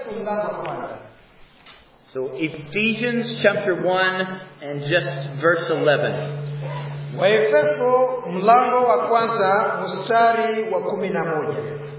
waefeso mlango wa kwanza So Ephesians chapter 1 and just verse 11. waefeso mlango wa kwanza mstari wa kumi na moja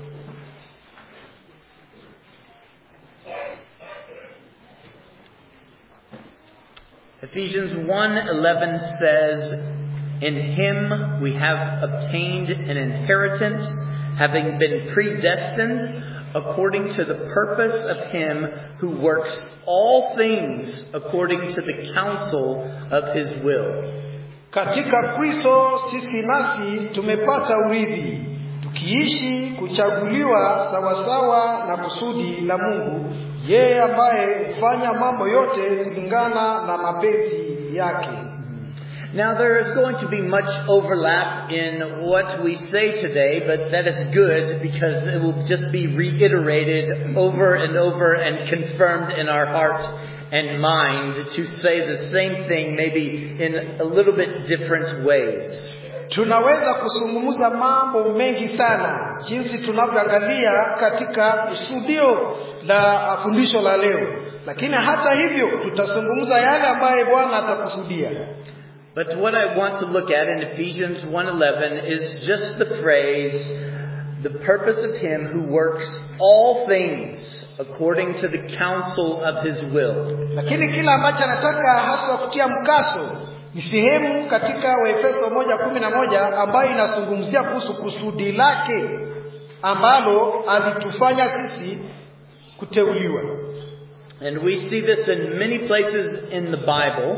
Ephesians 1:11 says, "In him we have obtained an inheritance, having been predestined according to the purpose of him who works all things according to the counsel of his will." katika kristo sisi nasi tumepata urithi tukiishi kuchaguliwa sawasawa na kusudi la mungu yeye ambaye hufanya mambo yote kulingana na mapenzi yake Now there is going to be much overlap in what we say today, but that is good because it will just be reiterated over and over and confirmed in our heart and mind to say the same thing maybe in a little bit different ways. tunaweza kuzungumza mambo mengi sana jinsi tunavyoangalia katika kusudio la fundisho la leo lakini hata hivyo tutazungumza yale ambaye bwana atakusudia But what I want to look at in Ephesians 1:11 is just the phrase the purpose of him who works all things according to the counsel of his will. lakini kila ambacho anataka haswa kutia mkaso ni sehemu katika waefeso moja kumi na moja ambayo inazungumzia kuhusu kusudi lake ambalo alitufanya sisi kuteuliwa And we see this in many places in the Bible.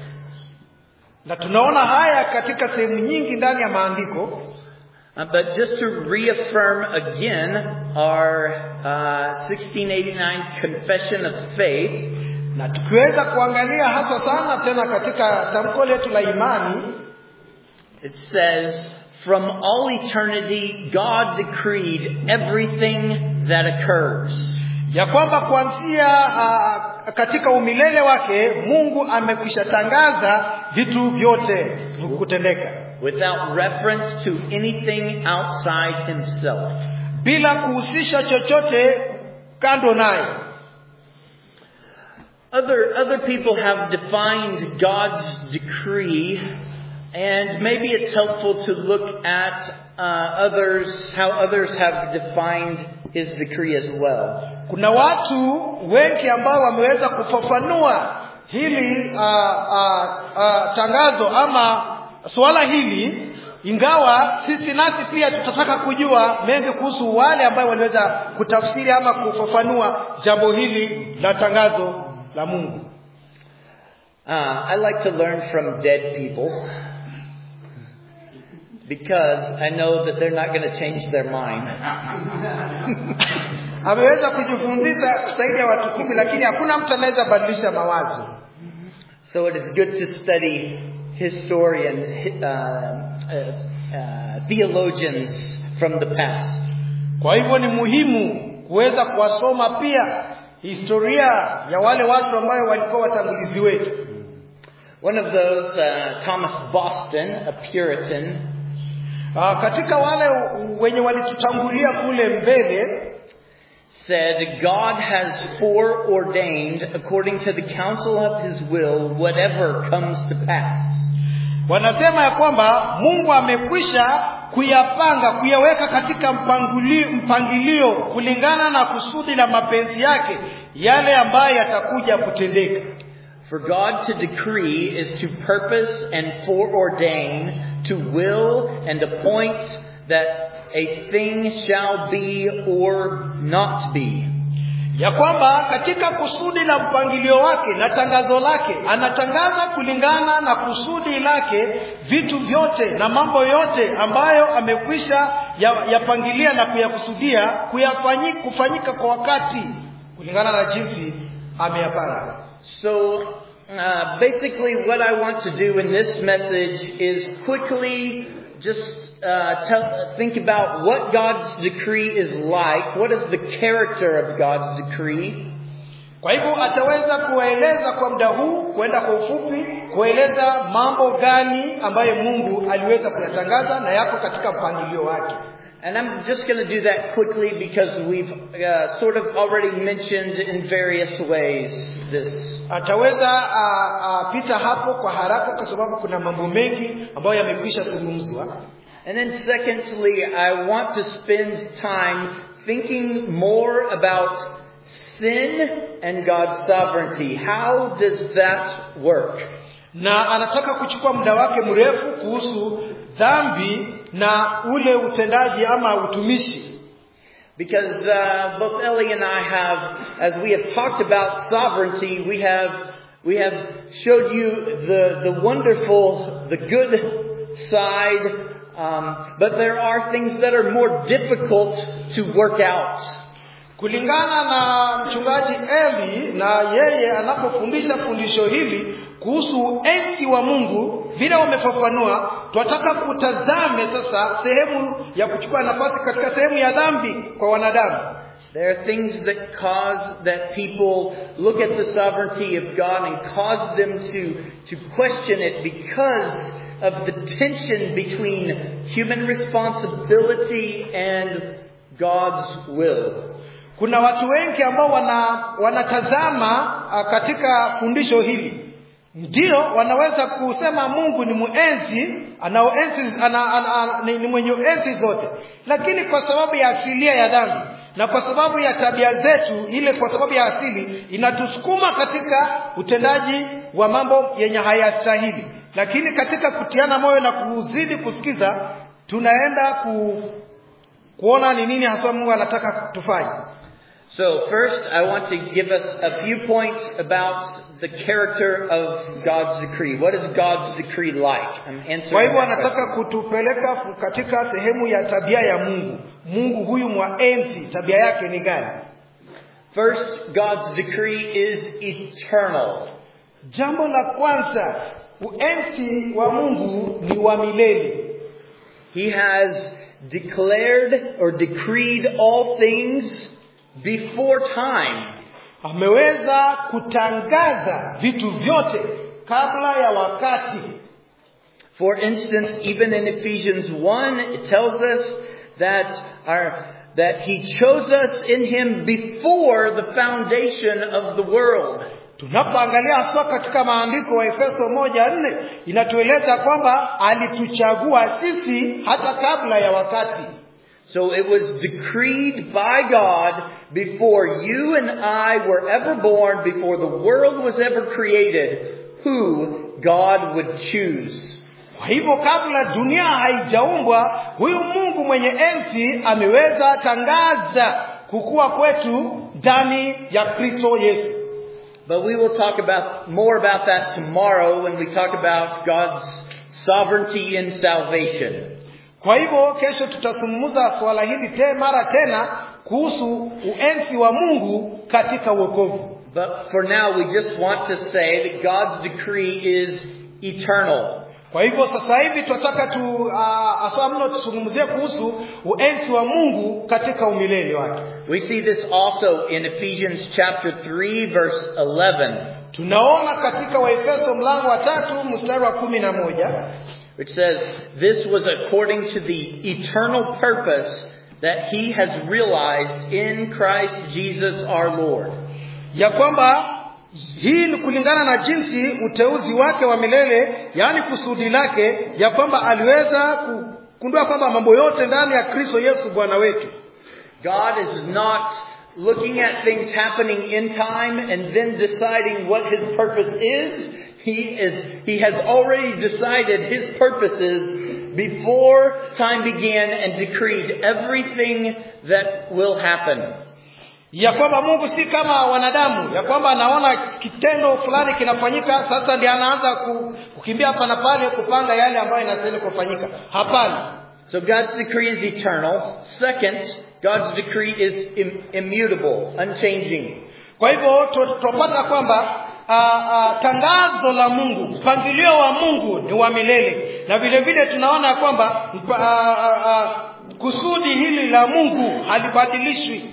na tunaona haya katika sehemu nyingi ndani ya maandiko Uh, but just to reaffirm again our uh, 1689 Confession of Faith, na tukiweza kuangalia haswa sana tena katika tamko letu la imani it says, From all eternity, God decreed everything that occurs. ya kwamba kuanzia uh, katika umilele wake mungu amekwisha tangaza vitu vyote kutendeka without reference to anything outside himself. bila kuhusisha chochote kando naye Other, other people have defined God's decree, and maybe it's helpful to look at uh, others, how others have defined his decree as well. kuna watu wengi ambao wameweza kufafanua hili uh, uh, uh, tangazo ama suala hili ingawa sisi nasi pia tutataka kujua mengi kuhusu wale ambao waliweza kutafsiri ama kufafanua jambo hili la tangazo la mungu Uh, I like to learn from dead people because I know that they're not going to change their mind. ameweza kujifundisha zaidi ya watu kumi lakini hakuna mtu anaweza badilisha mawazo So it is good to study historians, uh, uh, uh, theologians from the past. kwa hivyo ni muhimu kuweza kuwasoma pia historia ya wale watu ambayo walikuwa watangulizi wetu One of those, uh, Thomas Boston, a Puritan, uh, katika wale wenye walitutangulia kule mbele said, God has foreordained, according to the counsel of his will, whatever comes to pass. wanasema ya kwamba mungu amekwisha kuyapanga kuyaweka katika mpangilio, mpangilio kulingana na kusudi la mapenzi yake yale ambayo yatakuja kutendeka For God to decree is to purpose and foreordain, to will and appoint that a thing shall be or not be. ya kwamba katika kusudi la mpangilio wake na tangazo lake anatangaza kulingana na kusudi lake vitu vyote na mambo yote ambayo amekwisha ya- yapangilia na kuyakusudia kuyafanyi, kufanyika kwa wakati kulingana na jinsi ameyapanga So, uh, basically, what I want to do in this message is quickly just uh, tell, think about what God's decree is like. What is the character of God's decree? kwa hivyo ataweza kuwaeleza kwa muda huu kwenda kwa ufupi kueleza mambo gani ambayo mungu aliweza kuyatangaza na yako katika mpangilio wake And I'm just going to do that quickly because we've uh, sort of already mentioned in various ways this. ataweza uh, uh, pita hapo kwa haraka kwa sababu kuna mambo mengi ambayo yamekwisha zungumzwa And then secondly, I want to spend time thinking more about sin and God's sovereignty. How does that work? na anataka kuchukua muda wake mrefu kuhusu dhambi na ule utendaji ama utumishi Because uh, both Ellie and I have, as we have talked about sovereignty, we have we have showed you the the wonderful, the good side, um, but there are things that are more difficult to work out. kulingana na mchungaji eli na yeye anapofundisha fundisho hili kuhusu enzi wa mungu vile wamefafanua twataka kutazame sasa sehemu ya kuchukua nafasi katika sehemu ya dhambi kwa wanadamu There are things that cause that people look at the sovereignty of God and cause them to, to question it because of the tension between human responsibility and God's will. kuna watu wengi ambao wana wanatazama uh, katika fundisho hili ndio wanaweza kusema mungu ni muenzi anaoenzi ana, ana, ana, ni, ni mwenye enzi zote lakini kwa sababu ya asilia ya dhambi na kwa sababu ya tabia zetu ile kwa sababu ya asili inatusukuma katika utendaji wa mambo yenye hayastahili lakini katika kutiana moyo na kuzidi kusikiza tunaenda ku, kuona ni nini haswa mungu anataka tufanye So first, I want to give us a few points about the character of God's decree. What is God's decree like? I'm kwa answering hivyo that anataka question. kutupeleka katika sehemu ya tabia ya mungu mungu huyu mwaenzi tabia yake ni gani First, God's decree is eternal. jambo la kwanza uenzi wa mungu ni wa milele He has declared or decreed all things before time. ameweza kutangaza vitu vyote kabla ya wakati For instance, even in Ephesians 1, it tells us that our, that He chose us in Him before the foundation of the world. tunapoangalia haswa katika maandiko wa efeso moja nne inatueleza kwamba alituchagua sisi hata kabla ya wakati So it was decreed by God before you and I were ever born, before the world was ever created, who God would choose. kwa hivyo kabla dunia haijaumbwa huyu mungu mwenye enzi ameweza tangaza kukua kwetu ndani ya kristo yesu But we will talk about more about that tomorrow when we talk about God's sovereignty in salvation. kwa hivyo kesho tutazungumza swala hili te mara tena kuhusu uenzi wa mungu katika uokovu But for now, we just want to say that God's decree is eternal. kwa hivyo sasa hivi tunataka tu uh, aswa mno tuzungumzie kuhusu uenzi wa mungu katika umilele wake We see this also in Ephesians chapter 3 verse 11, tunaona katika waefeso mlango wa tatu mstari wa kumi na moja which says, This was according to the eternal purpose that he has realized in Christ Jesus our Lord. ya kwamba hii ni kulingana na jinsi uteuzi wake wa milele yaani kusudi lake ya kwamba aliweza kugundua kwamba mambo yote ndani ya kristo yesu bwana wetu God is not looking at things happening in time and then deciding what his purpose is. He is, he has already decided his purposes before time began and decreed everything that will happen. ya kwamba mungu si kama wanadamu ya kwamba anaona kitendo fulani kinafanyika sasa ndiye anaanza ku- kukimbia hapa na pale kupanga yale ambayo inastahili kufanyika hapana So God's decree is eternal. Second, God's decree is Im- immutable, unchanging. kwa hivyo tu- twapata kwamba ah, ah, tangazo la mungu mpangilio wa mungu ni wa milele na vile vile tunaona kwamba mpa- ah, ah, ah, kusudi hili la mungu halibadilishwi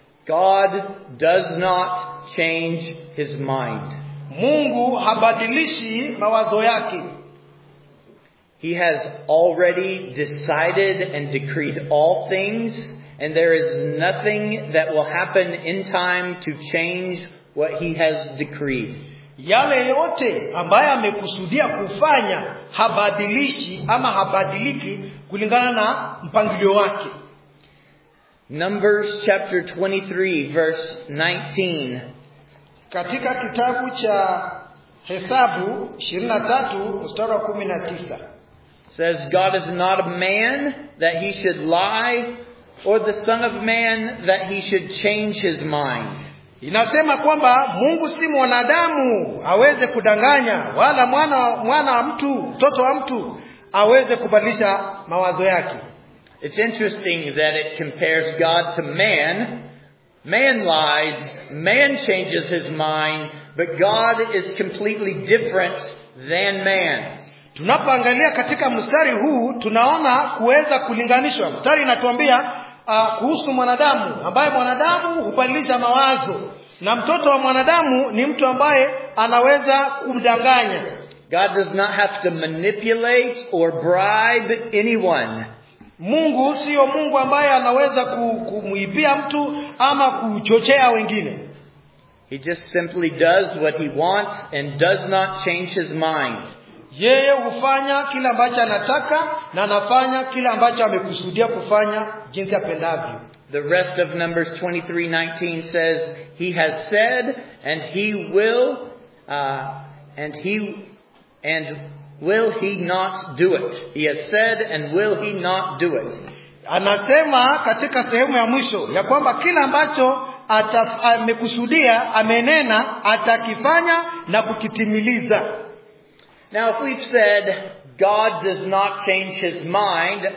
God does not change his mind. mungu habadilishi mawazo yake He has already decided and decreed all things, and there is nothing that will happen in time to change what he has decreed. yale yote ambayo amekusudia kufanya habadilishi ama habadiliki kulingana na mpangilio wake Numbers chapter 23 verse 19 katika kitabu cha hesabu 23 mstari wa 19 says, God is not a man that he should lie, or the son of man that he should change his mind. inasema kwamba mungu si mwanadamu aweze kudanganya wala mwana mwana wa mtu mtoto wa mtu aweze kubadilisha mawazo yake It's interesting that it compares God to man. Man lies, man changes his mind, but God is completely different than man. tunapoangalia katika mstari huu tunaona kuweza kulinganishwa mstari inatuambia uh, kuhusu mwanadamu ambaye mwanadamu hubadilisha mawazo na mtoto wa mwanadamu ni mtu ambaye anaweza kumdanganya God does not have to manipulate or bribe anyone. mungu siyo mungu ambaye anaweza ku- kumwibia mtu ama kuchochea wengine He just simply does what he wants and does not change his mind. yeye hufanya kile ambacho anataka na anafanya kile ambacho amekusudia kufanya jinsi apendavyo The rest of Numbers 23:19 says, "He has said, and he will, uh, and he, and will he not do it? He has said, and will he not do it?" anasema katika sehemu ya mwisho ya kwamba kile ambacho ata- amekusudia amenena atakifanya na kukitimiliza Now, if we've said God does not change his mind,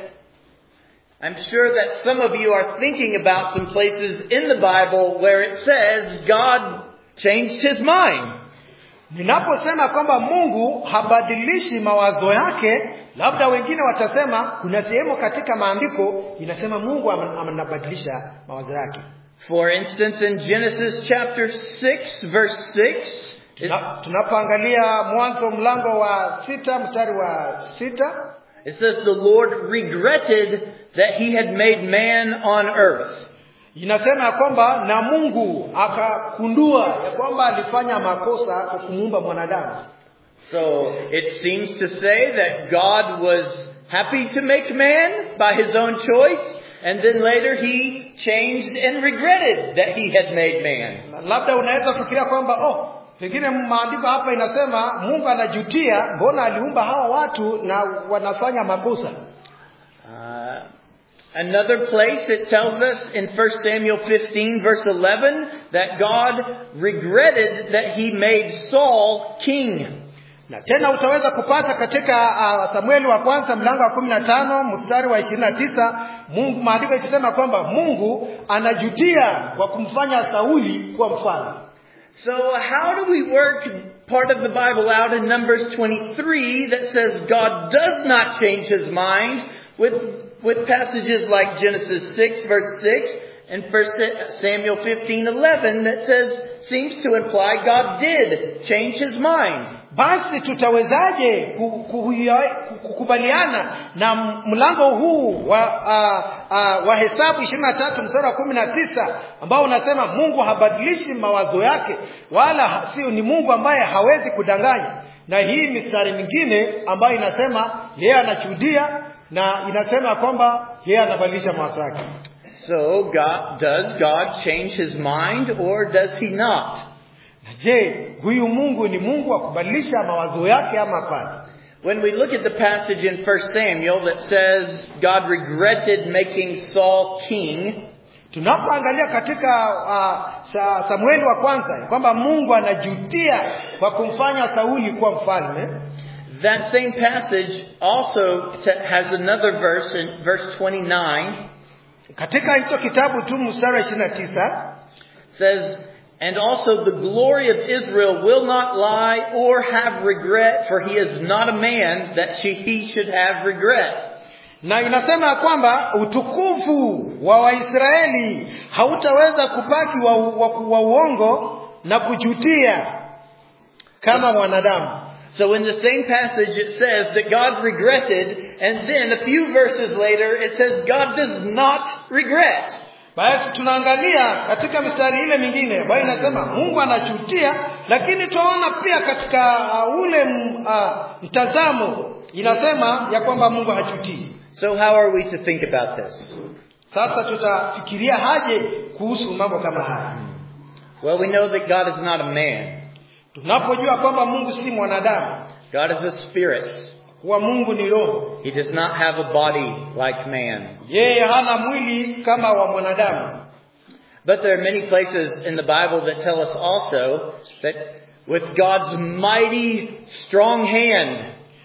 I'm sure that some of you are thinking about some places in the Bible where it says God changed his mind. ninaposema kwamba mungu habadilishi mawazo yake labda wengine watasema kuna sehemu katika maandiko inasema mungu am- anabadilisha mawazo yake For instance, in Genesis chapter 6, verse 6, it's, Tuna- tunapoangalia mwanzo mlango wa sita mstari wa sita it says, The Lord regretted that he had made man on earth. inasema ya kwamba na mungu akakundua ya kwamba alifanya makosa kwa kumuumba mwanadamu So it seems to say that God was happy to make man by his own choice, and then later he changed and regretted that he had made man. Na labda unaweza kufikiria kwamba oh pengine maandiko hapa inasema mungu anajutia mbona aliumba hawa watu na wanafanya makosa Uh, another place it tells us in 1 Samuel 15 verse 11 that God regretted that he made Saul king. na tena utaweza kupata katika uh, samueli wa kwanza mlango wa kumi na tano mstari wa ishirini na tisa mungu maandiko ikisema kwamba mungu anajutia kwa kumfanya sauli kuwa mfalme So how do we work part of the Bible out in Numbers 23 that says God does not change his mind with, with passages like Genesis 6 verse 6 and 1 Samuel 15 11 that says, seems to imply God did change his mind. basi tutawezaje ku- kuhuia- kukubaliana na m- mlango huu wa uh, uh, wa hesabu ishirini na tatu mstari wa kumi na tisa ambao unasema mungu habadilishi mawazo yake wala ha- sio ni mungu ambaye hawezi kudanganya na hii mistari mingine ambayo inasema yeye anashuhudia na inasema kwamba yeye anabadilisha mawazo yake So God, does God change his mind or does he not? na je huyu mungu ni mungu wa kubadilisha mawazo yake ama hapana When we look at the passage in 1 Samuel that says God regretted making Saul king, tunapoangalia katika uh, sa, samueli wa kwanza kwamba mungu anajutia kwa kumfanya sauli kuwa mfalme that same passage also t- has another verse in verse 29 katika hicho kitabu tu mstari wa ishirini na tisa says, And also the glory of Israel will not lie or have regret, for he is not a man that she, he should have regret. na inasema ya kwamba utukufu wa waisraeli hautaweza kubaki wa, wa, wa uongo na kujutia kama mwanadamu So in the same passage it says that God regretted, and then a few verses later it says God does not regret. basi tunaangalia katika mistari ile mingine ambayo inasema mungu anachutia lakini twaona pia katika uh, ule m- uh, mtazamo inasema ya kwamba mungu hachutii So how are we to think about this? sasa tutafikiria haje kuhusu mambo kama haya Well, we know that God is not a man. tunapojua kwamba mungu si mwanadamu God is a spirit. kuwa mungu ni roho He does not have a body like man. yeye hana mwili kama wa mwanadamu But there are many places in the Bible that tell us also that with God's mighty, strong hand,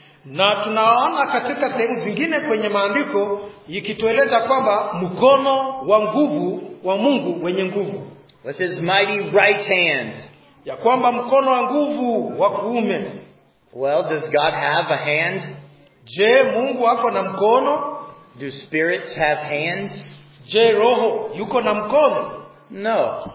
na tunaona katika sehemu zingine kwenye maandiko ikitueleza kwamba mkono wa nguvu wa mungu wenye nguvu with his mighty right hand. ya kwamba mkono wa nguvu wa kuume Well, does God have a hand? je mungu ako na mkono Do spirits have hands? je roho yuko na mkono No.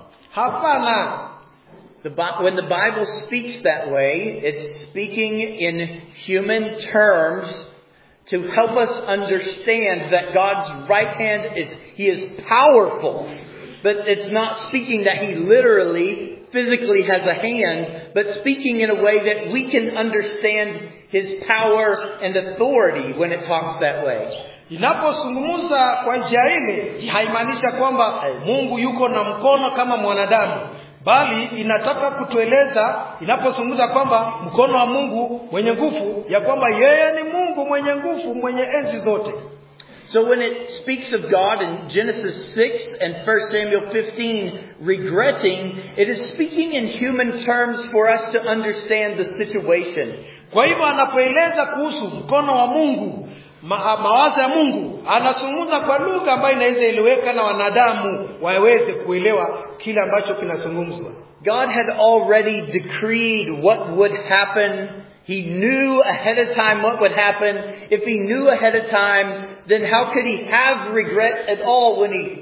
hapana The, Bi- when the Bible speaks that way, it's speaking in human terms to help us understand that God's right hand is, He is powerful. But it's not speaking that He literally, physically has a hand, but speaking in a way that we can understand His power and authority when it talks that way. inapozungumza kwa njia ile haimaanisha kwamba mungu yuko na mkono kama mwanadamu bali inataka kutueleza inapozungumza kwamba mkono wa mungu mwenye nguvu ya kwamba yeye ni mungu mwenye nguvu mwenye enzi zote So when it speaks of God in Genesis 6 and 1 Samuel 15 regretting, it is speaking in human terms for us to understand the situation. kwa hivyo anapoeleza kuhusu mkono wa mungu ma, mawazo ya mungu anazungumza kwa lugha ambayo inaweza eleweka na wanadamu waweze kuelewa kile ambacho kinazungumzwa God had already decreed what would happen. He knew ahead of time what would happen. If he knew ahead of time, then how could he have regret at all when he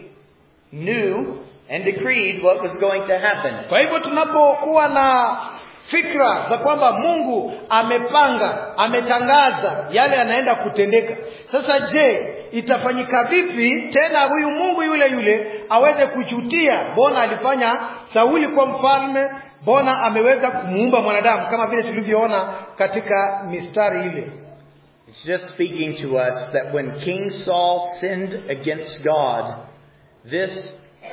knew and decreed what was going to happen? kwa hivyo tunapokuwa na fikra za kwamba mungu amepanga ametangaza yale yanaenda kutendeka sasa je itafanyika vipi tena huyu mungu yule yule aweze kujutia mbona alifanya sauli kwa mfalme mbona ameweza kumuumba mwanadamu kama vile tulivyoona katika mistari ile It's just speaking to us that when King Saul sinned against God, this,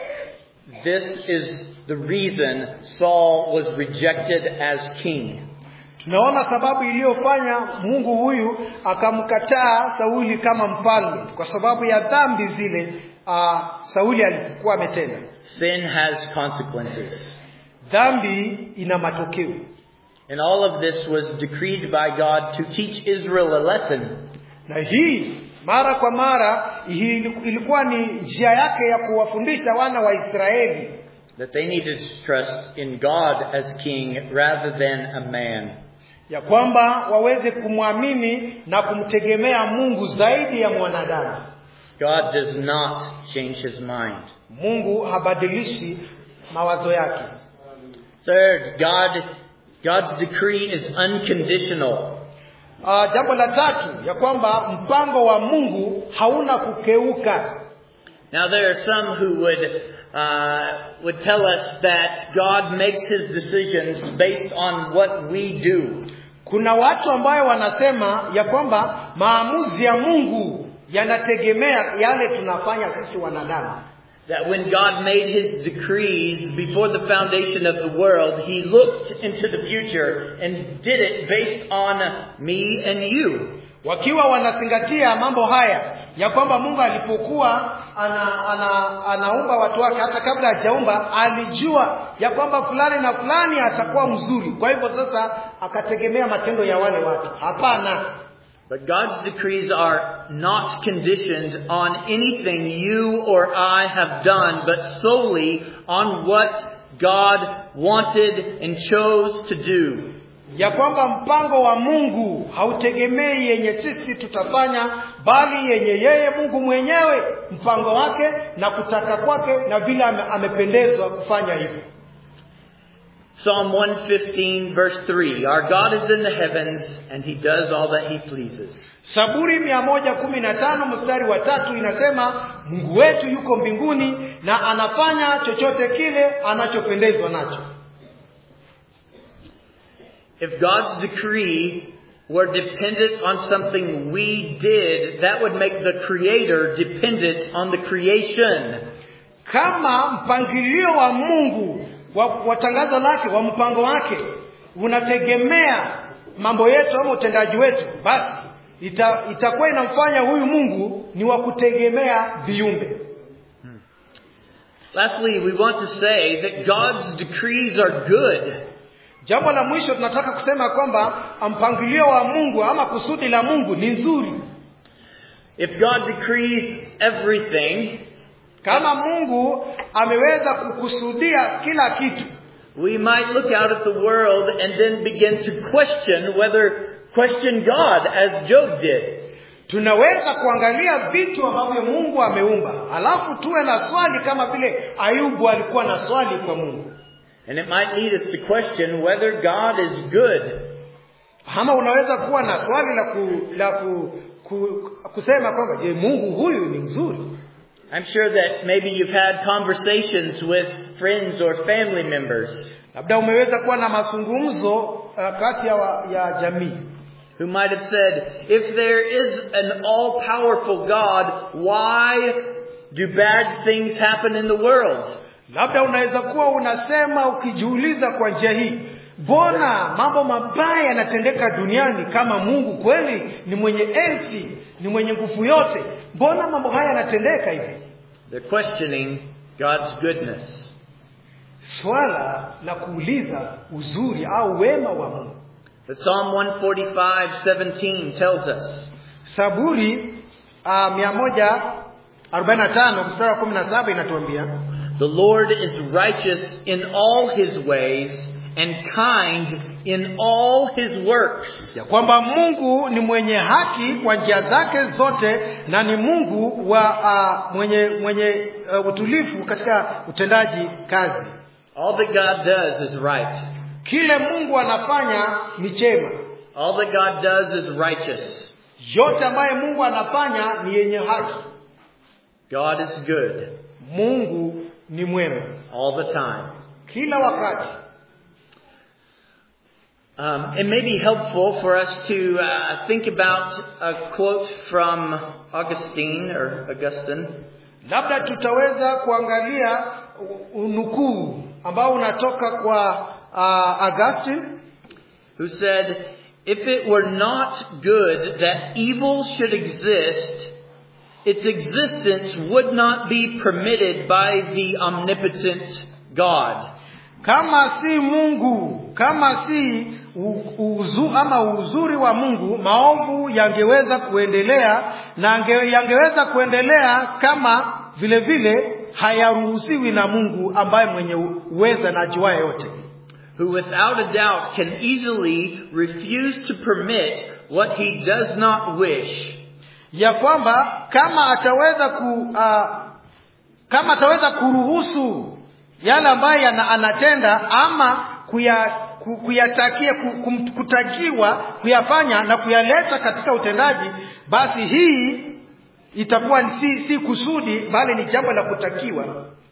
this is the reason Saul was rejected as king. tunaona sababu iliyofanya mungu huyu akamkataa sauli kama mfalme kwa sababu ya dhambi zile uh, sauli alikuwa ametenda Sin has consequences. dhambi ina matokeo And all of this was decreed by God to teach Israel a lesson. na hii mara kwa mara hii ilikuwa ni njia yake ya kuwafundisha wana wa israeli That they needed to trust in God as king rather than a man. ya kwamba waweze kumwamini na kumtegemea mungu zaidi ya mwanadamu God does not change his mind. mungu habadilishi mawazo yake Third, God, God's decree is unconditional. uh, jambo la tatu ya kwamba mpango wa mungu hauna kukeuka Now there are some who would uh, would tell us that God makes His decisions based on what we do. kuna watu ambayo wanasema ya kwamba maamuzi ya mungu yanategemea yale tunafanya sisi wanadamu That when God made His decrees before the foundation of the world, He looked into the future and did it based on me and you. wakiwa wanazingatia mambo haya ya kwamba mungu alipokuwa ana, ana, anaumba watu wake hata kabla hajaumba alijua ya kwamba fulani na fulani atakuwa mzuri kwa hivyo sasa akategemea matendo ya wale watu hapana But God's decrees are not conditioned on anything you or I have done, but solely on what God wanted and chose to do. ya kwamba mpango wa mungu hautegemei yenye sisi tutafanya bali yenye yeye mungu mwenyewe mpango wake na kutaka kwake na vile ame, amependezwa kufanya hivyo Psalm 115 verse 3. Our God is in the heavens and he does all that he pleases. Zaburi mia moja kumi na tano mstari wa tatu inasema Mungu wetu yuko mbinguni na anafanya chochote kile anachopendezwa nacho. If God's decree were dependent on something we did, that would make the creator dependent on the creation. Kama mpangilio wa Mungu wa, wa tangazo lake wa mpango wake unategemea mambo yetu ama utendaji wetu, basi ita, itakuwa inamfanya huyu Mungu ni wa kutegemea viumbe. Lastly, we want to say that God's decrees are good. Jambo la mwisho tunataka kusema kwamba mpangilio wa Mungu ama kusudi la Mungu ni nzuri. If God decrees everything, Kama Mungu ameweza kukusudia kila kitu, we might look out at the world and then begin to question whether question God as Job did. tunaweza kuangalia vitu ambavyo Mungu ameumba, alafu tuwe na swali kama vile Ayubu alikuwa na swali kwa Mungu. And it might lead us to question whether God is good. Ama unaweza kuwa na swali la ku, la ku, ku, kusema kwamba je, Mungu huyu ni mzuri? I'm sure that maybe you've had conversations with friends or family members Labda umeweza kuwa na mazungumzo uh, kati ya, wa- ya jamii who might have said, if there is an all-powerful God, why do bad things happen in the world? Labda unaweza kuwa unasema ukijiuliza kwa njia hii, mbona mambo mabaya yanatendeka duniani kama Mungu kweli ni mwenye enzi, ni mwenye nguvu yote? Mbona mambo haya yanatendeka hivi? They're questioning God's goodness. Swala la kuuliza uzuri au wema wa Mungu. But Psalm 145:17 tells us, Saburi uh, mia moja arobaini na tano mstari wa kumi na saba inatuambia The Lord is righteous in all his ways and kind in all his works. ya kwamba Mungu ni mwenye haki kwa njia zake zote na ni Mungu wa uh, mwenye mwenye uh, utulivu katika utendaji kazi. All that God does is right. Kile Mungu anafanya ni chema, All that God does is righteous. yote ambaye Mungu anafanya ni yenye haki. God is good Mungu ni mwema all the time. kila wakati. Um, it may be helpful for us to uh, think about a quote from Augustine or Augustine Labda tutaweza kuangalia u- unukuu ambao unatoka kwa uh, Augustine who said, If it were not good that evil should exist, its existence would not be permitted by the omnipotent God. kama si Mungu, kama si u- uzu, ama uzuri wa Mungu, maovu yangeweza kuendelea na ange, yangeweza kuendelea kama vile vile hayaruhusiwi na Mungu ambaye mwenye uweza na ajuaye yote, who without a doubt can easily refuse to permit what he does not wish, ya kwamba kama ataweza ku uh, kama ataweza kuruhusu yale ambayo yana- anatenda ama kuya ku- kuyatakia ku- kum- kutakiwa kuyafanya na kuyaleta katika utendaji basi hii itakuwa ni si, si kusudi bali ni jambo la kutakiwa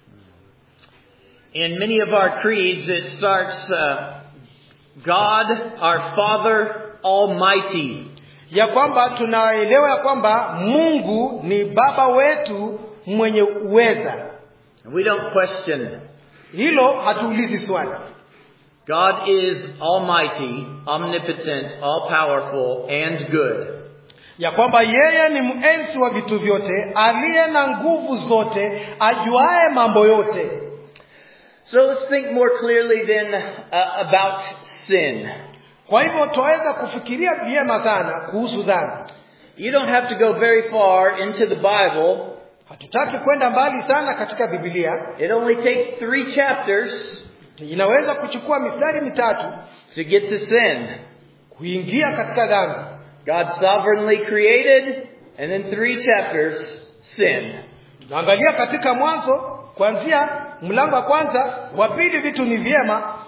In many of our creeds, it starts, uh, God, our Father Almighty. ya kwamba tunaelewa ya kwamba Mungu ni baba wetu mwenye uweza We don't question. hilo hatuulizi swali God is Almighty, omnipotent, all powerful, and good. ya kwamba yeye ni mwenzi wa vitu vyote aliye na nguvu zote ajuaye mambo yote So let's think more clearly then uh, about sin. kwa hivyo twaweza kufikiria vyema sana kuhusu dhambi You don't have to go very far into the Bible. hatutaki kwenda mbali sana katika bibilia It only takes three chapters inaweza kuchukua mistari mitatu to get to sin. kuingia katika dhambi God sovereignly created, and then three chapters, sin. naangalia katika mwanzo kuanzia mlango wa kwanza wa pili vitu ni vyema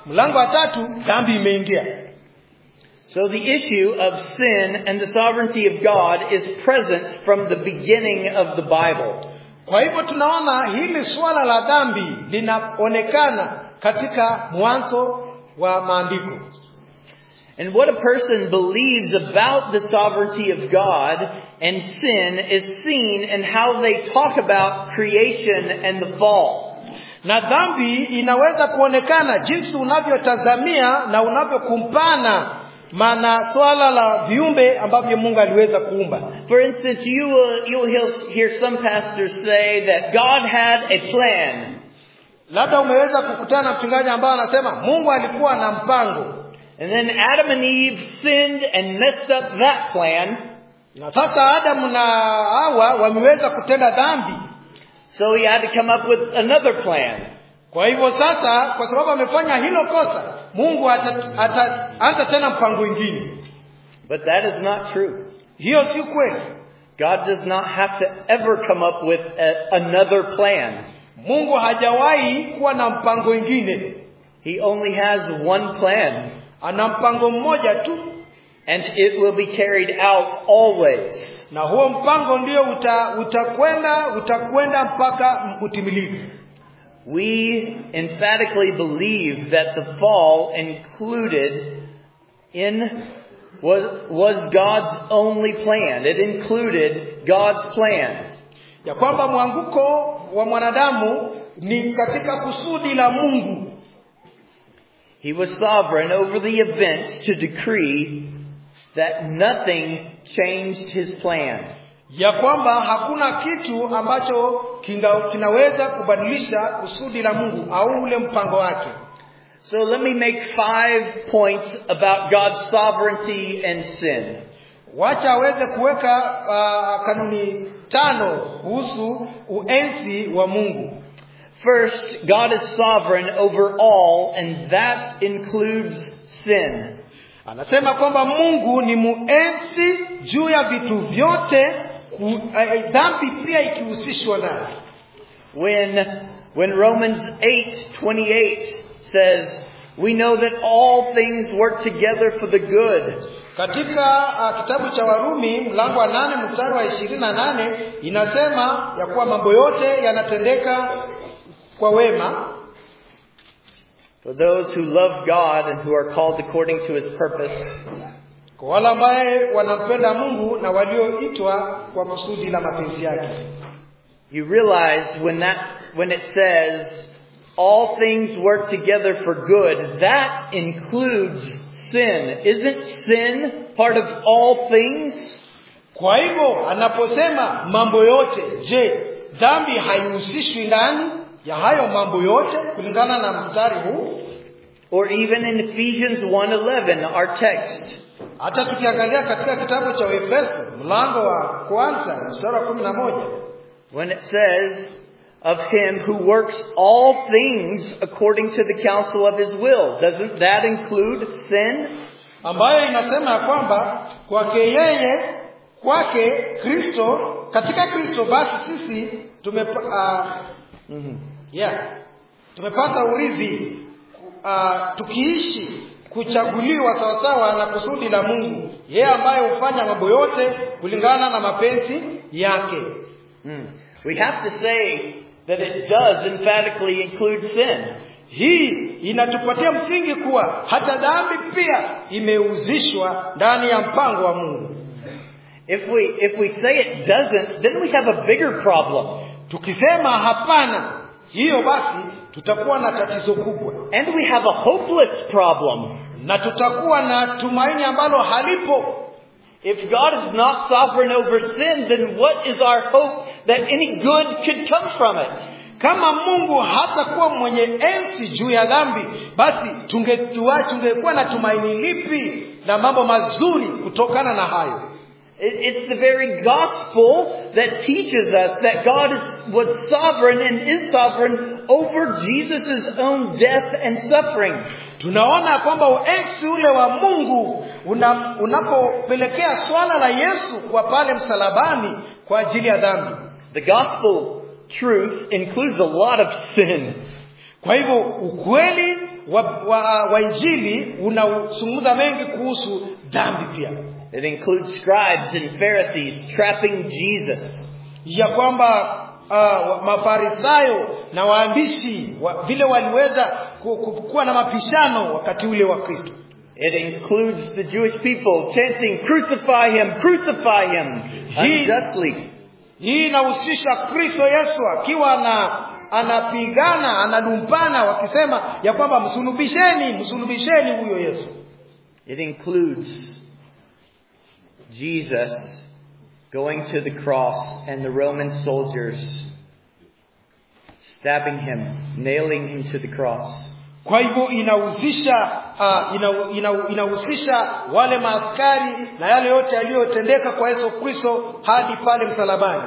mlango wa tatu dhambi imeingia So the issue of sin and the sovereignty of God is present from the beginning of the Bible. kwa hivyo tunaona hili suala la dhambi linaonekana katika mwanzo wa maandiko And what a person believes about the sovereignty of God and sin is seen in how they talk about creation and the fall. na dhambi inaweza kuonekana jinsi unavyotazamia na unavyokumpana maana swala la viumbe ambavyo mungu aliweza kuumba For instance, you will, you'll hear- hear some pastors say that God had a plan. labda umeweza kukutana na mchungaji ambaye anasema mungu alikuwa na mpango And then Adam and Eve sinned and messed up that plan. na sasa adamu na hawa wameweza kutenda dhambi So he had to come up with another plan. kwa hivyo sasa kwa sababu amefanya hilo kosa mungu ata- ataanza tena mpango wingine But that is not true. hiyo si kweli God does not have to ever come up with a, another plan. mungu hajawahi kuwa na mpango wingine He only has one plan. ana mpango mmoja tu And it will be carried out always. na huo mpango ndio uta, utakwenda utakwenda mpaka utimilifu We emphatically believe that the fall included in was, was God's only plan. It included God's plan. ya kwamba mwanguko wa mwanadamu ni katika kusudi la mungu He was sovereign over the events to decree that nothing changed his plan. ya kwamba hakuna kitu ambacho kinga, kinaweza kubadilisha kusudi la mungu au ule mpango wake So let me make five points about God's sovereignty and sin. wacha aweze kuweka uh, kanuni tano kuhusu uenzi wa mungu First, God is sovereign over all, and that includes sin. anasema kwamba mungu ni muenzi juu ya vitu vyote ku- eh, dhambi pia ikihusishwa nayo When, when Romans 8:28 says, "We know that all things work together for the good katika uh, kitabu cha warumi mlango wa nane mstari wa ishirini na nane inasema ya kuwa mambo yote yanatendeka kwa wema for those who love God and who are called according to his purpose." kwa wale ambaye wanampenda mungu na walioitwa kwa kusudi la mapenzi yake You realize when that when it says all things work together for good, that includes sin. Isn't sin part of all things? kwa hivyo anaposema mambo yote je dhambi haihusishwi ndani ya hayo mambo yote kulingana na mstari huu Or even in Ephesians 1:11, our text, hata tukiangalia katika kitabu cha efeso mlango wa kwanza mstari wa kumi na moja when it says of him who works all things according to the counsel of his will, doesn't that include sin? ambayo inasema ya kwamba kwake yeye kwake kristo katika kristo basi sisi tumepa, uh, yeah, tumepata urithi uh, tukiishi kuchaguliwa sawasawa na kusudi la mungu yeye ambaye hufanya mambo yote kulingana na mapenzi yake Hmm. We have to say that it does emphatically include sin. hii inatupatia msingi kuwa hata dhambi pia imehusishwa ndani ya mpango wa mungu If we if we say it doesn't, then we have a bigger problem. tukisema hapana hiyo basi tutakuwa na tatizo kubwa And we have a hopeless problem. na tutakuwa na tumaini ambalo halipo If God is not sovereign over sin, then what is our hope that any good could come from it? kama mungu hatakuwa mwenye enzi juu ya dhambi basi tungetua tungekuwa na tumaini lipi na mambo mazuri kutokana na hayo It- It's the very gospel that teaches us that God is, was sovereign and is sovereign over Jesus' own death and suffering. tunaona kwamba uenzi ule wa mungu una, unapopelekea swala la yesu kwa pale msalabani kwa ajili ya dhambi The gospel truth includes a lot of sin. kwa hivyo ukweli wa, wa, wa injili unazungumza mengi kuhusu dhambi pia It includes scribes and Pharisees trapping Jesus. ya kwamba uh, mafarisayo na waandishi wa, vile waliweza ku- ku- kuwa na mapishano wakati ule wa kristo It includes the Jewish people chanting, crucify him, crucify him, He- unjustly. hii inahusisha kristo yesu akiwa na anapigana analumpana wakisema ya kwamba msulubisheni msulubisheni huyo yesu It includes Jesus going to the cross and the Roman soldiers stabbing him, nailing him to the cross. kwa hivyo inahusisha uh, ina, ina, inahusisha wale maaskari na yale yote yaliyotendeka kwa yesu kristo hadi pale msalabani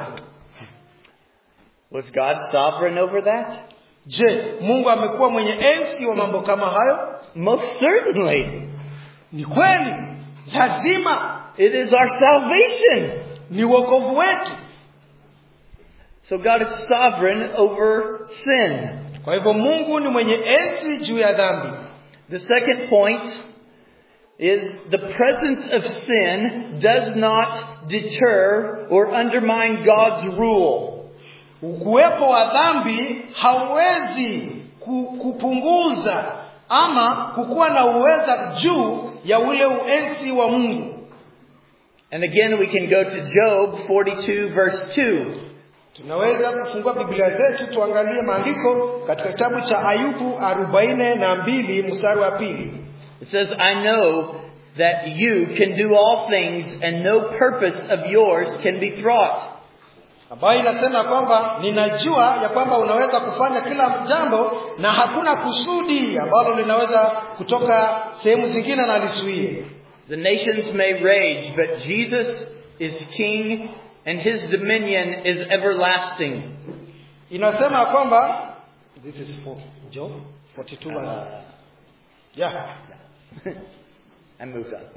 Was God sovereign over that? je mungu amekuwa mwenye enzi wa mambo kama hayo Most certainly. ni kweli lazima It is our salvation. ni uokovu wetu So God is sovereign over sin. kwa hivyo mungu ni mwenye enzi juu ya dhambi The second point is the presence of sin does not deter or undermine God's rule. ukuwepo wa dhambi hauwezi ku- kupunguza ama kukuwa na uweza juu ya ule uenzi wa mungu And again, we can go to Job 42 verse 2. tunaweza kufungua biblia zetu tuangalie maandiko katika kitabu cha ayubu arobaini na mbili mstari wa pili It says, I know that you can do all things and no purpose of yours can be thwart. ambayo inasema kwamba ninajua ya kwamba unaweza kufanya kila jambo na hakuna kusudi ambalo linaweza kutoka sehemu zingine na lisuie The nations may rage, but Jesus is king and his dominion is everlasting. inasema kwamba this is for Job 42 verse. Uh, yeah I moved on.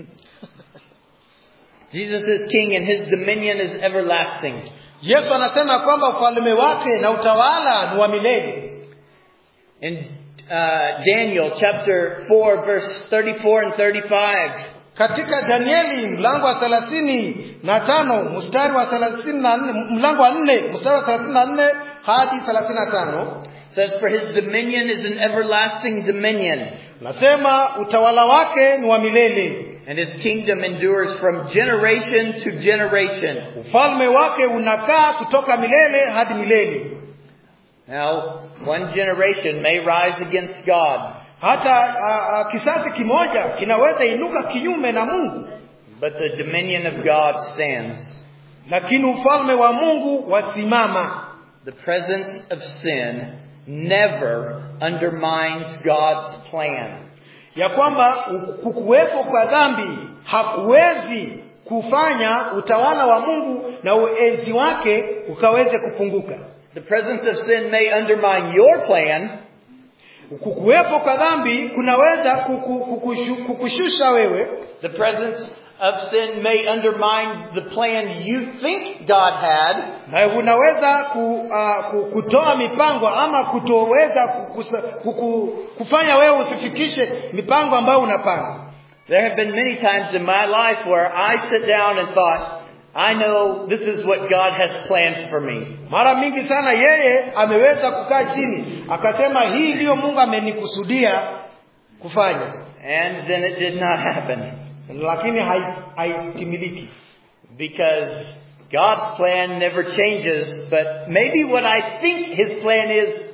Jesus is king and his dominion is everlasting. Yesu anasema kwamba ufalme wake na utawala ni wa milele In uh, Daniel chapter 4 verse 34 and 35, katika Danieli mlango wa thelathini na tano mstari wa thelathini na nne mlango wa nne mstari wa thelathini na nne hadi thelathini na tano says, For his dominion is an everlasting dominion, nasema utawala wake ni wa milele and his kingdom endures from generation to generation. ufalme wake unakaa kutoka milele hadi milele Now, one generation may rise against God, hata a, a, kisasi kimoja kinaweza inuka kinyume na mungu but the dominion of God stands. lakini ufalme wa mungu wasimama The presence of sin never undermines God's plan. ya kwamba kukuwepo kwa dhambi hakuwezi kufanya utawala wa mungu na uenzi wake ukaweze kupunguka The presence of sin may undermine your plan, kukuwepo kwa dhambi kunaweza kuku- kukushu- kukushusha wewe The presence of sin may undermine the plan you think God had, na unaweza ku, uh, ku, kutoa mipango ama kutoweza kukusa, kuku, kufanya wewe usifikishe mipango ambayo unapanga There have been many times in my life where I sit down and thought, I know this is what God has planned for me. mara mingi sana yeye ameweza kukaa chini akasema hii ndiyo mungu amenikusudia kufanya And then it did not happen. lakini hai- haitimiliki Because God's plan never changes, but maybe what I think His plan is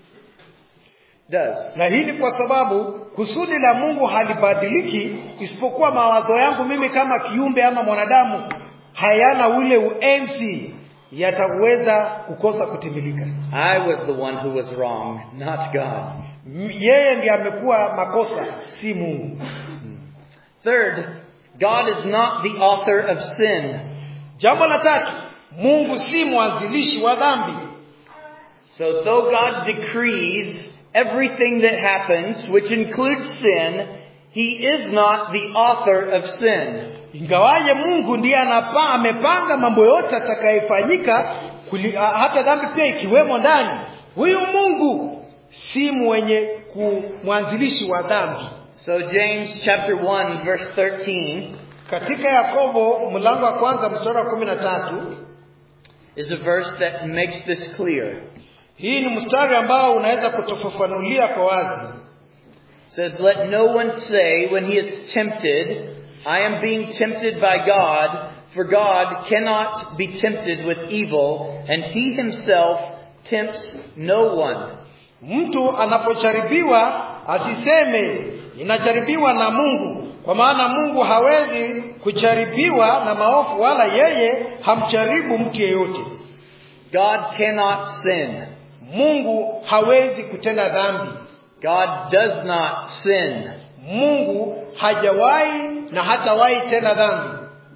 does. na hii ni kwa sababu kusudi la mungu halibadiliki isipokuwa mawazo yangu mimi kama kiumbe ama mwanadamu hayana ule uenzi yataweza kukosa kutimilika I was the one who was wrong, not God. M- yeye ndiye amekuwa makosa si mungu Third, God is not the author of sin. jambo la tatu mungu si mwanzilishi wa dhambi So though God decrees everything that happens, which includes sin, He is not the author of sin. ingawaje mungu ndiye anapa amepanga mambo yote atakayefanyika kuli- a- hata dhambi pia ikiwemo ndani huyu mungu si mwenye ku- mwanzilishi wa dhambi So James chapter 1 verse 13 katika yakobo mlango wa kwanza mstari wa kumi na tatu is a verse that makes this clear. hii ni mstari ambao unaweza kutufafanulia kwa wazi It says, Let no one say when he is tempted, I am being tempted by God, for God cannot be tempted with evil, and he himself tempts no one. mtu anapojaribiwa asiseme inajaribiwa na mungu kwa maana mungu hawezi kujaribiwa na maovu wala yeye hamjaribu mtu yeyote God cannot sin. mungu hawezi kutenda dhambi God does not sin. mungu hajawahi na hatawahi tena dhambi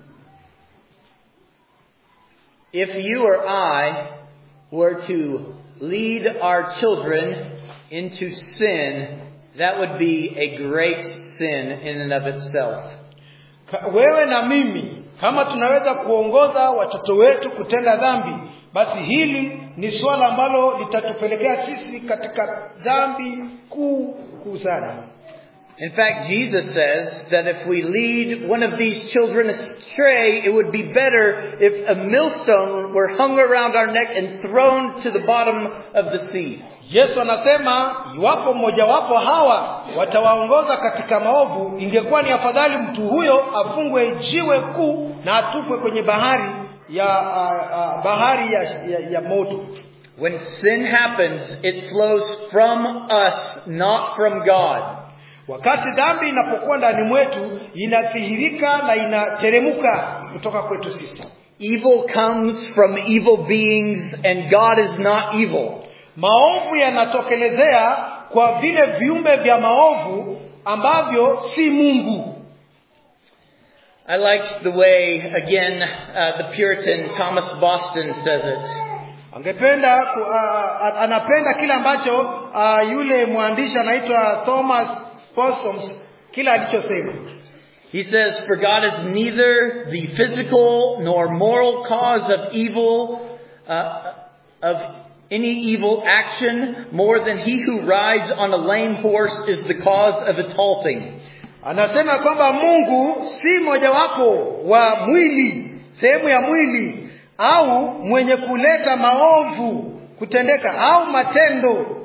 If you or I were to lead our children into sin, that would be a great sin in and of itself. Ka- wewe na mimi kama tunaweza kuongoza watoto wetu kutenda dhambi basi hili ni suala ambalo litatupelekea sisi katika dhambi kuu kuu sana In fact, Jesus says that if we lead one of these children astray, it would be better if a millstone were hung around our neck and thrown to the bottom of the sea. yesu anasema iwapo mmojawapo hawa watawaongoza katika maovu ingekuwa ni afadhali mtu huyo afungwe jiwe kuu na atupwe kwenye bahari ya uh, uh, bahari ya, ya, ya moto When sin happens, it flows from us, not from God. wakati dhambi inapokuwa ndani mwetu inadhihirika na inateremuka kutoka kwetu sisi Evil comes from evil beings and God is not evil. maovu yanatokelezea kwa vile viumbe vya maovu ambavyo si mungu I like the way, again, uh, the Puritan Thomas Boston says it. angependa ku, uh, anapenda kile ambacho uh, yule mwandishi anaitwa thomas Possums kile alichosema He says, For God is neither the physical nor moral cause of evil, uh, of any evil action, more than he who rides on a lame horse is the cause of its halting. anasema kwamba mungu si mojawapo wa mwili sehemu ya mwili au mwenye kuleta maovu kutendeka au matendo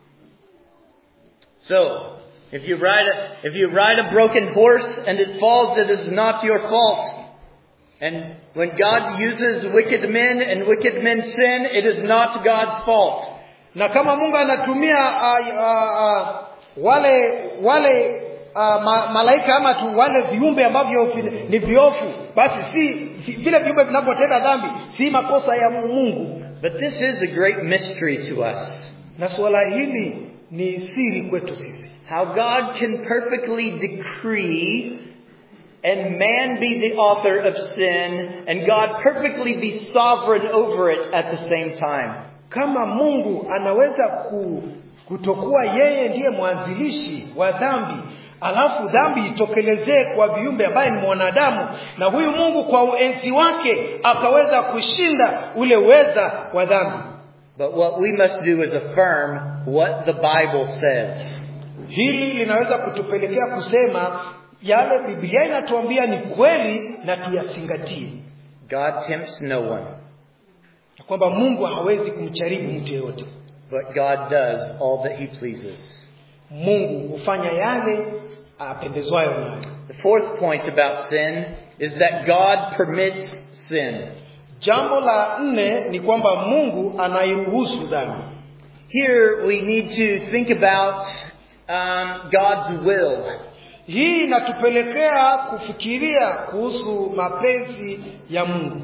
So, if you ride a, if you ride a broken horse and it falls, it is not your fault. And when God uses wicked men and wicked men sin, it is not God's fault. na kama mungu anatumia uh, uh, uh, wale wale uh, ma, malaika ama tu wale viumbe ambavyo vi- ni viofu basi si vi- vile viumbe vinavyotenda dhambi si makosa ya mungu But this is a great mystery to us. na suala hili ni siri kwetu sisi How God can perfectly decree and man be the author of sin and God perfectly be sovereign over it at the same time. kama mungu anaweza ku, kutokuwa yeye ndiye mwanzilishi wa dhambi alafu dhambi itokelezee kwa viumbe ambaye ni mwanadamu na huyu mungu kwa uenzi wake akaweza kushinda ule uweza wa dhambi But what we must do is affirm what the Bible says. hili linaweza kutupelekea kusema yale biblia inatuambia ni kweli na tuyazingatie God tempts no one, na kwamba mungu hawezi kumjaribu mtu yeyote but God does all that he pleases. mungu hufanya yale apendezwayo nayo The fourth point about sin is that God permits sin. jambo la nne ni kwamba mungu anairuhusu dhambi Here we need to think about um, God's will. hii inatupelekea kufikiria kuhusu mapenzi ya mungu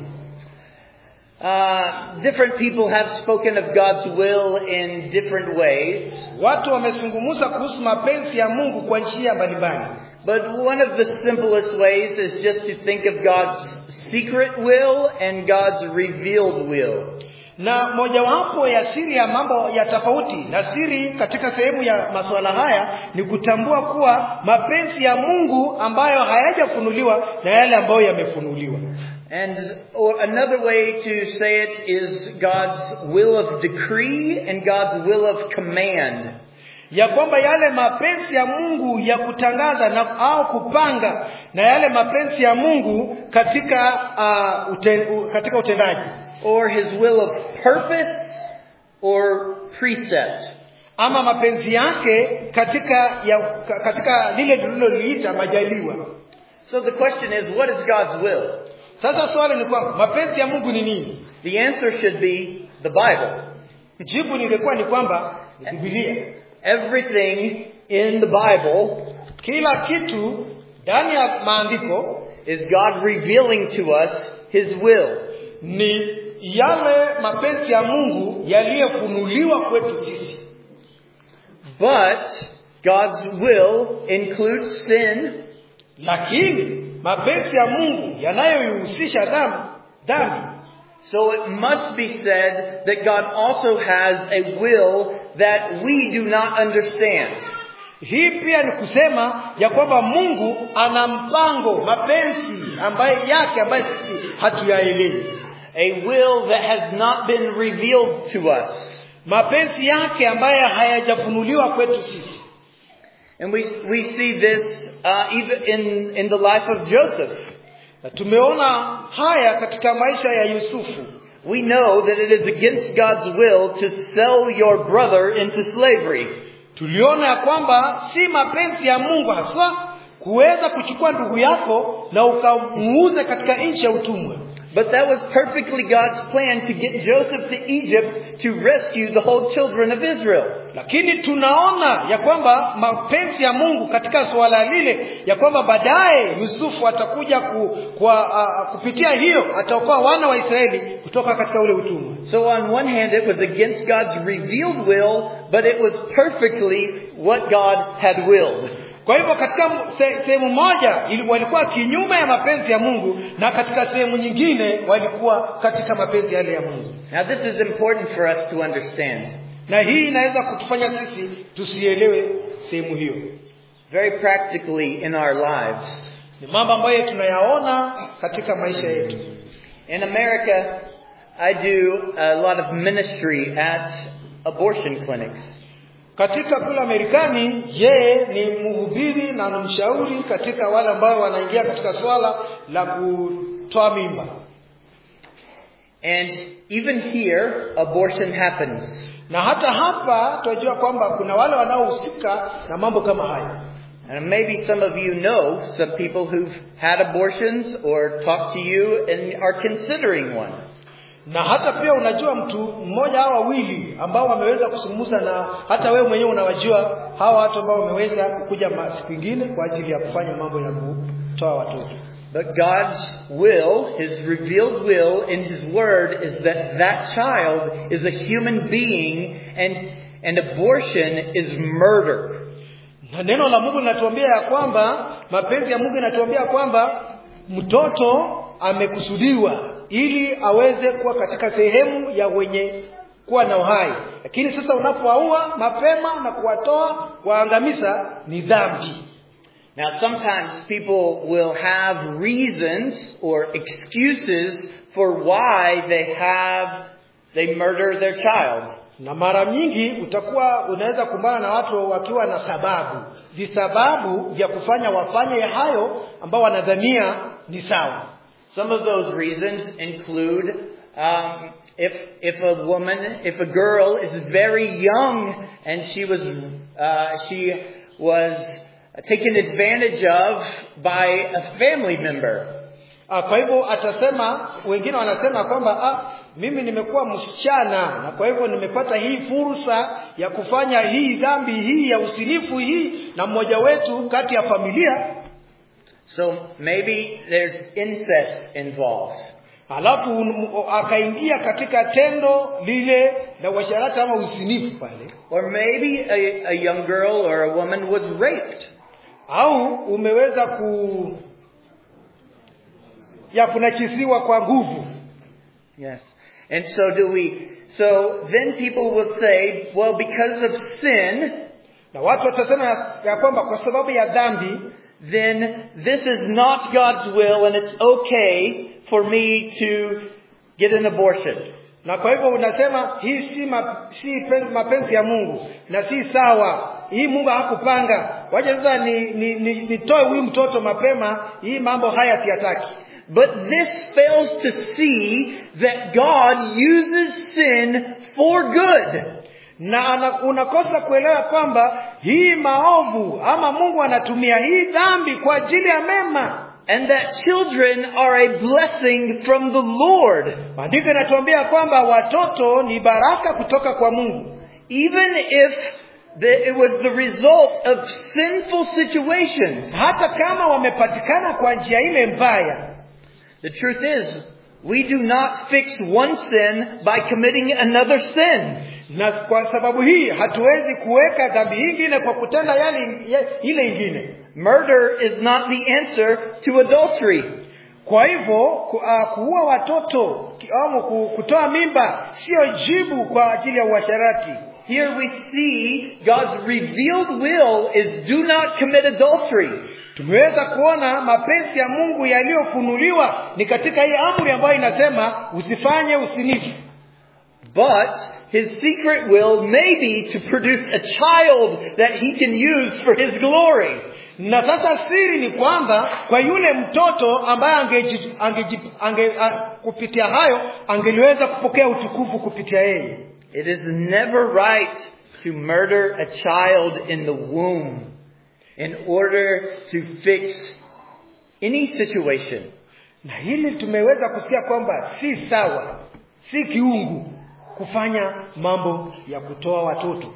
Uh, different people have spoken of God's will in different ways, watu wamezungumza kuhusu mapenzi ya mungu kwa njia mbalimbali but one of the simplest ways is just to think of God's secret will and God's revealed will. na mojawapo ya siri ya mambo ya tofauti na siri katika sehemu ya masuala haya ni kutambua kuwa mapenzi ya mungu ambayo hayajafunuliwa na yale ambayo yamefunuliwa And or another way to say it is God's will of decree and God's will of command. ya kwamba yale mapenzi ya mungu ya kutangaza na au kupanga na yale mapenzi ya mungu katika uh, uten, u, katika utendaji Or his will of purpose or precept. ama mapenzi yake katika ya, ka- katika lile tuliloliita majaliwa So the question is, what is God's will? sasa swali ni kwamba mapenzi ya mungu ni nini The answer should be the Bible. jibu ningekuwa ni kwamba ni bibilia Everything in the Bible kila kitu ndani ya maandiko is God revealing to us his will. ni yale mapenzi ya mungu yaliyofunuliwa kwetu sisi But God's will includes sin lakini mapenzi ya mungu yanayoihusisha dhambi dhambi So it must be said that God also has a will that we do not understand. hii pia ni kusema ya kwamba mungu ana mpango mapenzi ambaye yake ambaye sisi hatuyaelewi A will that has not been revealed to us. mapenzi yake ambaye hayajafunuliwa kwetu sisi And we, we see this uh, even in, in the life of Joseph. na tumeona haya katika maisha ya yusufu We know that it is against God's will to sell your brother into slavery. tuliona ya kwamba si mapenzi ya mungu haswa kuweza kuchukua ndugu yako na ukamuuze katika nchi ya utumwa But that was perfectly God's plan to get Joseph to Egypt to rescue the whole children of Israel. lakini tunaona ya kwamba mapenzi ya mungu katika suala lile ya kwamba baadaye yusufu atakuja ku, kwa, uh, kupitia hiyo ataokoa wana wa israeli kutoka katika ule utumwa So on one hand, it was against God's revealed will, but it was perfectly what God had willed. kwa hivyo katika se- sehemu moja ili- walikuwa kinyume ya mapenzi ya mungu na katika sehemu nyingine walikuwa katika mapenzi yale ya mungu Now this is important for us to understand. na hii inaweza kutufanya sisi tusielewe sehemu hiyo Very practically in our lives. ni mambo ambayo tunayaona katika maisha yetu In America, I do a lot of ministry at abortion clinics. katika kule Marekani yeye ni mhubiri na ni mshauri katika wale ambao wanaingia katika swala la kutoa mimba And even here, abortion happens. na hata hapa tunajua kwamba kuna wale wanaohusika na mambo kama haya And maybe some of you know some people who've had abortions or talked to you and are considering one. na hata pia unajua mtu mmoja au wawili ambao wameweza kusumuza na hata wewe mwenyewe unawajua hawa watu ambao wameweza kuja ma- siku ingine kwa ajili ya kufanya mambo ya kutoa watoto But God's will, His revealed will in His Word is that that child is a human being and, and abortion is murder. na neno la mungu linatuambia ya kwamba mapenzi ya mungu yanatuambia kwamba mtoto amekusudiwa ili aweze kuwa katika sehemu ya wenye kuwa na uhai lakini sasa unapowaua mapema na kuwatoa kuwaangamiza ni dhambi Now sometimes people will have reasons or excuses for why they have, they murder their child. na mara nyingi utakuwa unaweza kumbana na watu wakiwa na sababu visababu vya kufanya wafanye hayo ambao wanadhania ni sawa Some of those reasons include um, if if a woman, if a girl is very young and she was uh, she was taken advantage of by a family member, Ah, kwa hivyo atasema wengine wanasema kwamba ah, mimi nimekuwa msichana na kwa hivyo nimepata hii fursa ya kufanya hii dhambi hii ya usinifu hii na mmoja wetu kati ya familia so maybe there's incest involved. alafu un- akaingia katika tendo lile la uasharati ama usinifu pale Or maybe a, a young girl or a woman was raped. au umeweza ku ya kunachisiwa kwa nguvu Yes. And so do we, so then people will say, well, because of sin, na watu watasema ya, ya kwamba kwa sababu ya dhambi then this is not God's will and it's okay for me to get an abortion. na kwa hivyo unasema hii si, ma, si pen- mapenzi ya mungu na si sawa hii mungu hakupanga wacha sasa ni, ni, ni, nitoe huyu mtoto mapema hii mambo haya siyataki But this fails to see that God uses sin for good. na ana, unakosa kuelewa kwamba hii maovu ama mungu anatumia hii dhambi kwa ajili ya mema And that children are a blessing from the Lord. maandiko inatuambia kwamba watoto ni baraka kutoka kwa mungu Even if the, it was the result of sinful situations. hata kama wamepatikana kwa njia ile mbaya The truth is, we do not fix one sin by committing another sin. na kwa sababu hii hatuwezi kuweka dhambi ingine kwa kutenda yale ye- ile ingine Murder is not the answer to adultery. kwa hivyo ku, uh, kuua watoto ki- au ku- kutoa mimba siyo jibu kwa ajili ya uasharati Here we see God's revealed will is do not commit adultery. tumeweza kuona mapenzi ya mungu yaliyofunuliwa ni katika hii amri ambayo inasema usifanye usinifu But his secret will may be to produce a child that he can use for his glory. na sasa siri ni kwamba kwa yule mtoto ambaye angeji, angeji, ange, a, kupitia hayo angeliweza kupokea utukufu kupitia yeye It is never right to murder a child in the womb in order to fix any situation. na hili tumeweza kusikia kwamba si sawa si kiungu kufanya mambo ya kutoa watoto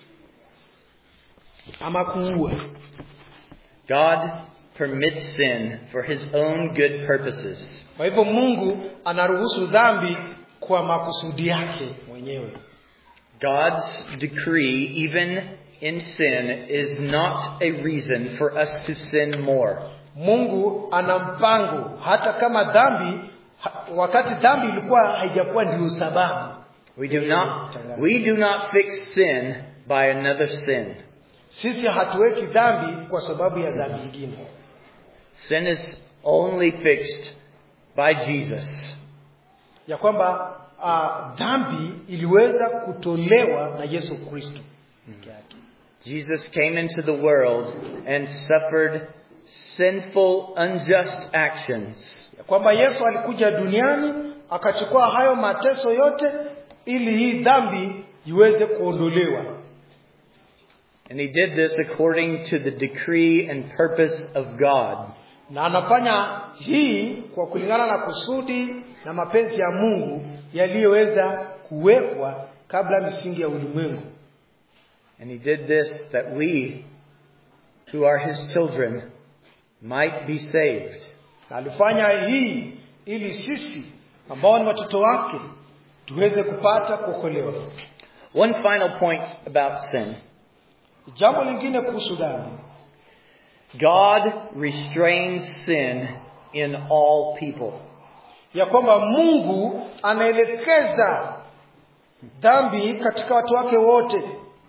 ama kuua God permits sin for his own good purposes. kwa hivyo mungu anaruhusu dhambi kwa makusudi yake mwenyewe God's decree, even in sin, is not a reason for us to sin more. mungu ana mpango hata kama dhambi ha, wakati dhambi ilikuwa haijakuwa ndiyo sababu We do not, we do not fix sin by another sin. sisi hatuweki dhambi kwa sababu ya dhambi ingine Sin is only fixed by Jesus. ya kwamba uh, dhambi iliweza kutolewa na yesu kristo peke yake Jesus came into the world and suffered sinful, unjust actions. ya kwamba yesu alikuja duniani akachukua hayo mateso yote ili hii dhambi iweze kuondolewa And he did this according to the decree and purpose of God. na anafanya hii kwa kulingana na kusudi na mapenzi ya mungu yaliyoweza kuwekwa kabla misingi ya ulimwengu And he did this that we, who are his children, might be saved. na alifanya hii ili sisi ambao ni watoto wake tuweze kupata kuokolewa One final point about sin. jambo lingine kuhusu dhambi God restrains sin in all people. ya kwamba mungu anaelekeza dhambi katika watu wake wote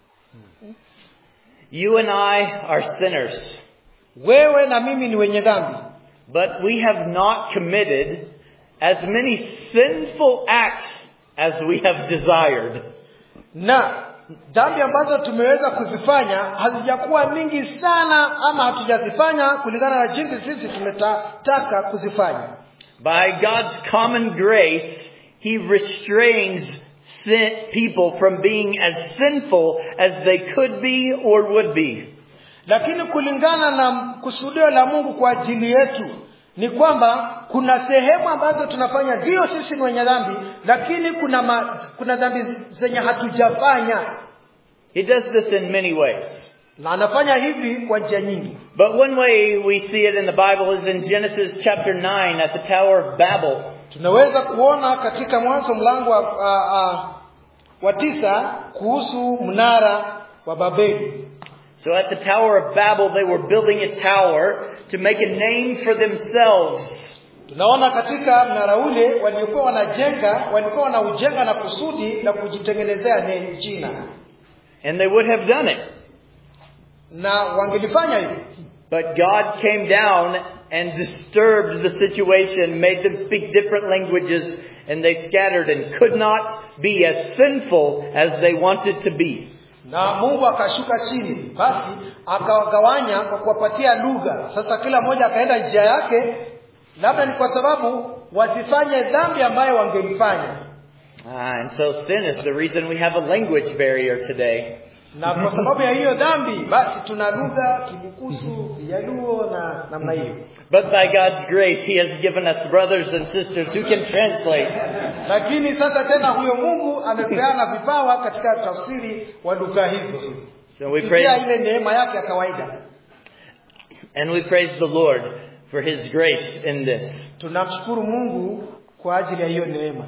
You and I are sinners, wewe na mimi ni wenye dhambi but we have not committed as many sinful acts as we have desired. na dhambi ambazo tumeweza kuzifanya hazijakuwa mingi sana ama hatujazifanya kulingana na jinsi sisi tumetaka kuzifanya By God's common grace, He restrains sin, people from being as sinful as they could be or would be. lakini kulingana na kusudio la mungu kwa ajili yetu ni kwamba kuna sehemu ambazo tunafanya ndio sisi ni wenye dhambi lakini kuna ma, kuna dhambi zenye hatujafanya He does this in many ways. na anafanya hivi kwa njia nyingi But one way we see it in the Bible is in Genesis chapter 9 at the Tower of Babel. tunaweza kuona katika mwanzo mlango wa, a, a, wa tisa kuhusu mnara wa babeli So at the Tower of Babel, they were building a tower to make a name for themselves. tunaona katika mnara ule waliokuwa wanajenga walikuwa wanaujenga na kusudi la kujitengenezea ne- jina And they would have done it. na wangelifanya hivi But God came down and disturbed the situation, made them speak different languages, and they scattered and could not be as sinful as they wanted to be. na mungu akashuka chini basi akawagawanya kwa kuwapatia lugha sasa kila mmoja akaenda njia yake labda ni kwa sababu wasifanye dhambi ambayo wangeifanya Ah, and so sin is the reason we have a language barrier today. na kwa sababu ya hiyo dhambi basi tuna lugha kibukusu kijaluo na namna hiyo But by God's grace, He has given us brothers and sisters who can translate. lakini sasa tena huyo mungu amepeana vipawa katika tafsiri wa lugha hizo So we kupitia praise, ile neema yake ya kawaida and we praise the Lord for His grace in this. tunamshukuru mungu kwa ajili ya hiyo neema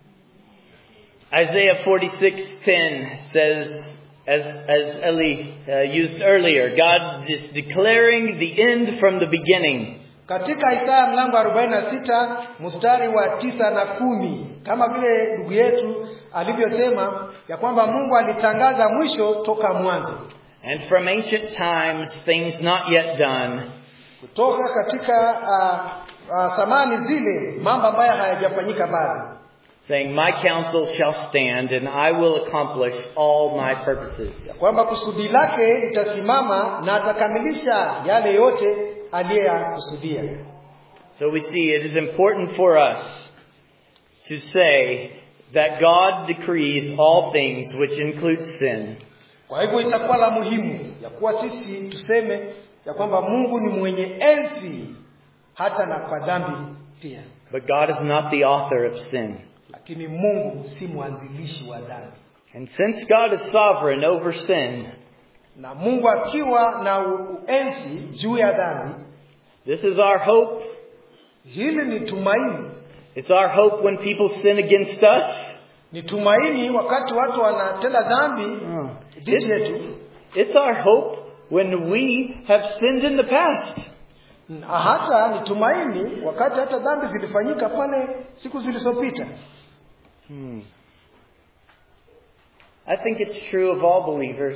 Isaiah 46:10 says, as as Eli uh, used earlier, God is declaring the end from the beginning. katika isaya mlango wa 46 mstari wa tisa na kumi kama vile ndugu yetu alivyosema ya kwamba mungu alitangaza mwisho toka mwanzo And from ancient times, things not yet done, kutoka katika uh, uh, thamani zile mambo ambayo hayajafanyika bado saying, My counsel shall stand, and I will accomplish all my purposes. kwamba kusudi lake litasimama na atakamilisha yale yote aliyeyakusudia So we see it is important for us to say that God decrees all things, which includes sin. kwa hivyo itakuwa la muhimu ya kuwa sisi tuseme ya kwamba mungu ni mwenye enzi hata na kwa dhambi pia But God is not the author of sin. lakini mungu si mwanzilishi wa dhambi And since God is sovereign over sin, na mungu akiwa na uenzi juu ya dhambi this is our hope. hili ni tumaini It's our hope when people sin against us. ni tumaini wakati watu wanatenda dhambi dhidi It's, yetu it's our hope when we have sinned in the past. na hata ni tumaini wakati hata dhambi zilifanyika pale siku zilizopita Hmm. I think it's true of all believers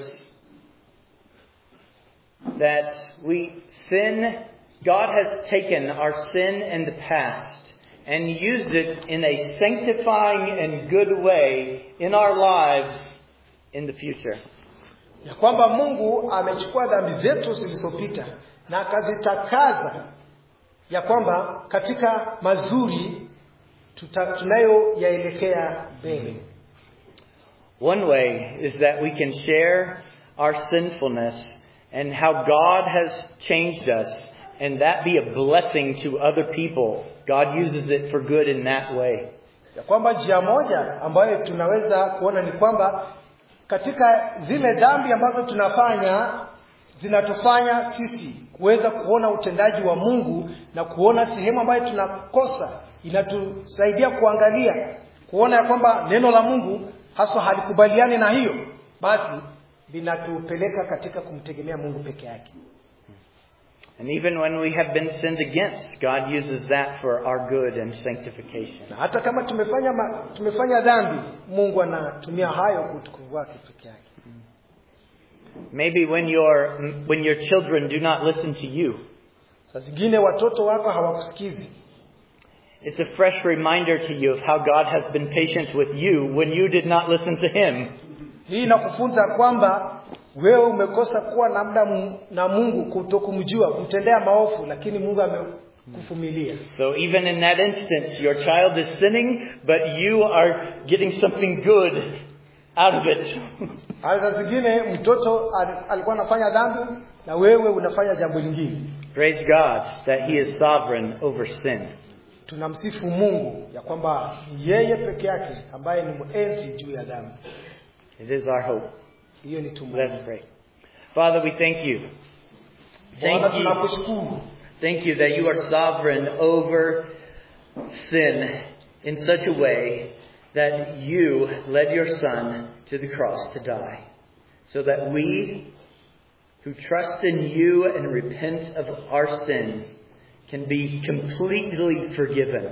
that we sin, God has taken our sin in the past and used it in a sanctifying and good way in our lives in the future. ya kwamba mungu amechukua dhambi zetu zilizopita na akazitakaza ya kwamba katika mazuri tuta- tunayoyaelekea mbele One way is that we can share our sinfulness and how God has changed us and that be a blessing to other people. God uses it for good in that way. ya kwamba njia moja ambayo tunaweza kuona ni kwamba katika zile dhambi ambazo tunafanya zinatufanya sisi kuweza kuona utendaji wa mungu na kuona sehemu ambayo tunakosa inatusaidia kuangalia kuona ya kwamba neno la mungu haswa halikubaliani na hiyo basi linatupeleka katika kumtegemea mungu peke yake And even when we have been sinned against, God uses that for our good and sanctification. na hata kama tumefanya ma, tumefanya dhambi mungu anatumia hayo kwa utukufu wake peke yake Maybe when your, when your children do not listen to you, saa zingine watoto wako hawakusikizi it's a fresh reminder to you of how God has been patient with you when you did not listen to Him. hii inakufunza kwamba wewe umekosa kuwa na muda mu- na mungu kutokumjua kumtendea maofu lakini mungu amekuvumilia So even in that instance, your child is sinning, but you are getting something good out of it. hata saa zingine mtoto al- alikuwa anafanya dhambi na wewe unafanya jambo lingine Praise God that He is sovereign over sin. tunamsifu mungu ya kwamba ni yeye peke yake ambaye ni mwenzi juu ya dhambi It is our hope. hiyo ni Let's tumaini pray. Father, we thank you. bwana Thank you. tunakushukuru Thank you that you are sovereign over sin in such a way that you led your Son to the cross to die, so that we who trust in you and repent of our sin can be completely forgiven.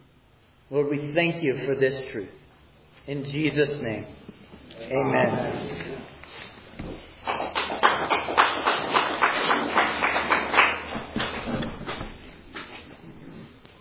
Lord, we thank you for this truth. In Jesus' name, amen.